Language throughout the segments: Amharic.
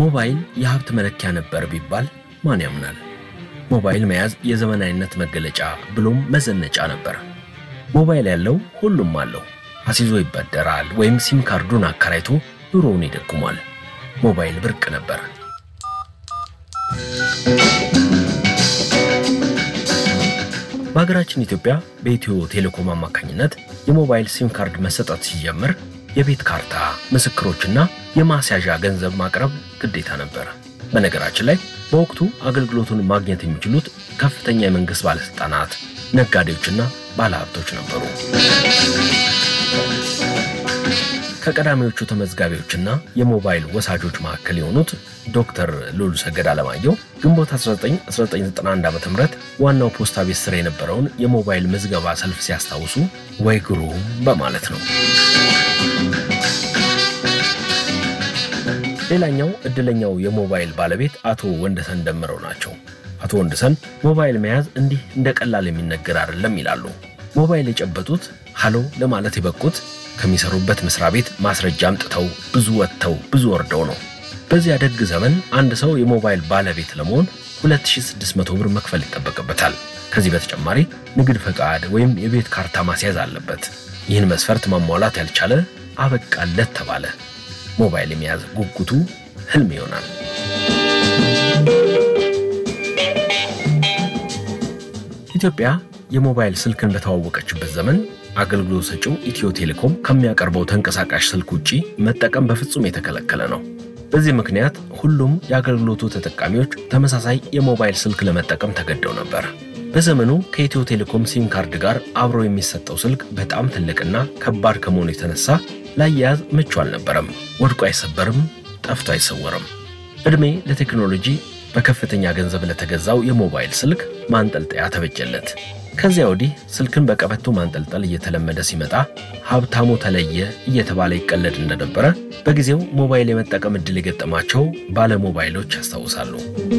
ሞባይል የሀብት መለኪያ ነበር ቢባል ማን ያምናል? ሞባይል መያዝ የዘመናዊነት መገለጫ ብሎም መዘነጫ ነበር። ሞባይል ያለው ሁሉም አለው። አስይዞ ይበደራል ወይም ሲም ካርዱን አከራይቶ ኑሮውን ይደጉሟል። ሞባይል ብርቅ ነበር። በሀገራችን ኢትዮጵያ በኢትዮ ቴሌኮም አማካኝነት የሞባይል ሲም ካርድ መሰጠት ሲጀምር የቤት ካርታ፣ ምስክሮችና የማስያዣ ገንዘብ ማቅረብ ግዴታ ነበር። በነገራችን ላይ በወቅቱ አገልግሎቱን ማግኘት የሚችሉት ከፍተኛ የመንግሥት ባለሥልጣናት፣ ነጋዴዎችና ባለሀብቶች ነበሩ። ከቀዳሚዎቹ ተመዝጋቢዎችና የሞባይል ወሳጆች መካከል የሆኑት ዶክተር ሉሉ ሰገድ አለማየሁ ግንቦት 1991 ዓ ም ዋናው ፖስታ ቤት ስር የነበረውን የሞባይል ምዝገባ ሰልፍ ሲያስታውሱ ወይ ግሩም በማለት ነው። ሌላኛው እድለኛው የሞባይል ባለቤት አቶ ወንደሰን ደምረው ናቸው። አቶ ወንደሰን ሞባይል መያዝ እንዲህ እንደ ቀላል የሚነገር አይደለም ይላሉ። ሞባይል የጨበጡት ሃሎ ለማለት የበቁት ከሚሰሩበት መስሪያ ቤት ማስረጃ አምጥተው ብዙ ወጥተው ብዙ ወርደው ነው። በዚያ ደግ ዘመን አንድ ሰው የሞባይል ባለቤት ለመሆን 2600 ብር መክፈል ይጠበቅበታል። ከዚህ በተጨማሪ ንግድ ፈቃድ ወይም የቤት ካርታ ማስያዝ አለበት። ይህን መስፈርት ማሟላት ያልቻለ አበቃለት ተባለ። ሞባይል የመያዝ ጉጉቱ ህልም ይሆናል። ኢትዮጵያ የሞባይል ስልክን በተዋወቀችበት ዘመን አገልግሎት ሰጪው ኢትዮ ቴሌኮም ከሚያቀርበው ተንቀሳቃሽ ስልክ ውጪ መጠቀም በፍጹም የተከለከለ ነው። በዚህ ምክንያት ሁሉም የአገልግሎቱ ተጠቃሚዎች ተመሳሳይ የሞባይል ስልክ ለመጠቀም ተገደው ነበር። በዘመኑ ከኢትዮ ቴሌኮም ሲም ካርድ ጋር አብሮ የሚሰጠው ስልክ በጣም ትልቅና ከባድ ከመሆኑ የተነሳ ላያያዝ ምቹ አልነበረም። ወድቆ አይሰበርም፣ ጠፍቶ አይሰወርም። ዕድሜ ለቴክኖሎጂ በከፍተኛ ገንዘብ ለተገዛው የሞባይል ስልክ ማንጠልጠያ ተበጀለት። ከዚያ ወዲህ ስልክን በቀበቶ ማንጠልጠል እየተለመደ ሲመጣ ሀብታሙ ተለየ እየተባለ ይቀለድ እንደነበረ በጊዜው ሞባይል የመጠቀም ዕድል የገጠማቸው ባለሞባይሎች ያስታውሳሉ።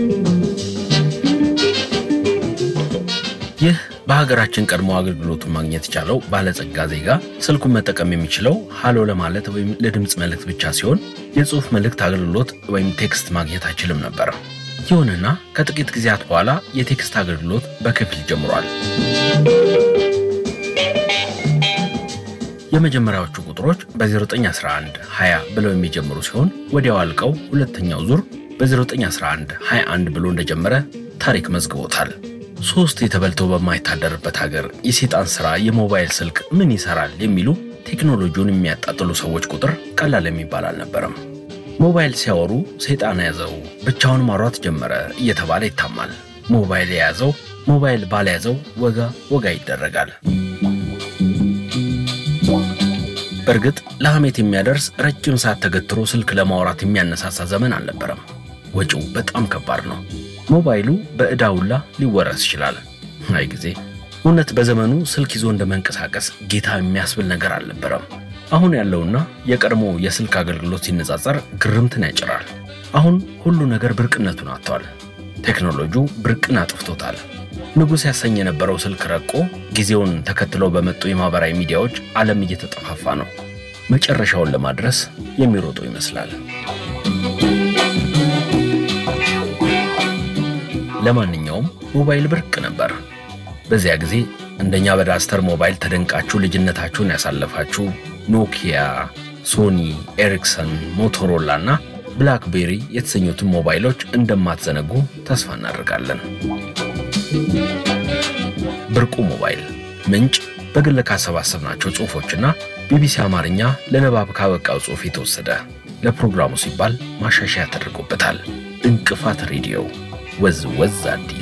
ይህ በሀገራችን ቀድሞ አገልግሎቱን ማግኘት የቻለው ባለጸጋ ዜጋ ስልኩን መጠቀም የሚችለው ሃሎ ለማለት ወይም ለድምፅ መልእክት ብቻ ሲሆን የጽሑፍ መልእክት አገልግሎት ወይም ቴክስት ማግኘት አይችልም ነበር። ይሁንና ከጥቂት ጊዜያት በኋላ የቴክስት አገልግሎት በከፊል ጀምሯል። የመጀመሪያዎቹ ቁጥሮች በ0911 20 ብለው የሚጀምሩ ሲሆን ወዲያው አልቀው ሁለተኛው ዙር በ0911 21 ብሎ እንደጀመረ ታሪክ መዝግቦታል። ሶስት የተበልተው በማይታደርበት ሀገር የሴጣን ሥራ የሞባይል ስልክ ምን ይሠራል የሚሉ ቴክኖሎጂውን የሚያጣጥሉ ሰዎች ቁጥር ቀላል የሚባል አልነበረም። ሞባይል ሲያወሩ ሰይጣን ያዘው ብቻውን ማውራት ጀመረ እየተባለ ይታማል። ሞባይል የያዘው ሞባይል ባልያዘው ወጋ ወጋ ይደረጋል። በእርግጥ ለሐሜት የሚያደርስ ረጅም ሰዓት ተገትሮ ስልክ ለማውራት የሚያነሳሳ ዘመን አልነበረም። ወጪው በጣም ከባድ ነው። ሞባይሉ በዕዳ ውላ ሊወረስ ይችላል። አይ ጊዜ! እውነት በዘመኑ ስልክ ይዞ እንደ መንቀሳቀስ ጌታ የሚያስብል ነገር አልነበረም። አሁን ያለውና የቀድሞ የስልክ አገልግሎት ሲነጻጸር ግርምትን ያጭራል። አሁን ሁሉ ነገር ብርቅነቱን አጥቷል። ቴክኖሎጂው ብርቅን አጥፍቶታል። ንጉሥ ያሰኝ የነበረው ስልክ ረቆ ጊዜውን ተከትለው በመጡ የማኅበራዊ ሚዲያዎች ዓለም እየተጠፋፋ ነው። መጨረሻውን ለማድረስ የሚሮጡ ይመስላል። ለማንኛውም ሞባይል ብርቅ ነበር። በዚያ ጊዜ እንደኛ በዳስተር ሞባይል ተደንቃችሁ ልጅነታችሁን ያሳለፋችሁ ኖኪያ፣ ሶኒ፣ ኤሪክሰን፣ ሞቶሮላ እና ብላክቤሪ የተሰኙትን ሞባይሎች እንደማትዘነጉ ተስፋ እናደርጋለን። ብርቁ ሞባይል ምንጭ በግል ካሰባሰብናቸው ጽሑፎችና ቢቢሲ አማርኛ ለንባብ ካበቃው ጽሑፍ የተወሰደ ለፕሮግራሙ ሲባል ማሻሻያ ተደርጎበታል። እንቅፋት ሬዲዮ ወዝ ወዝ አዲስ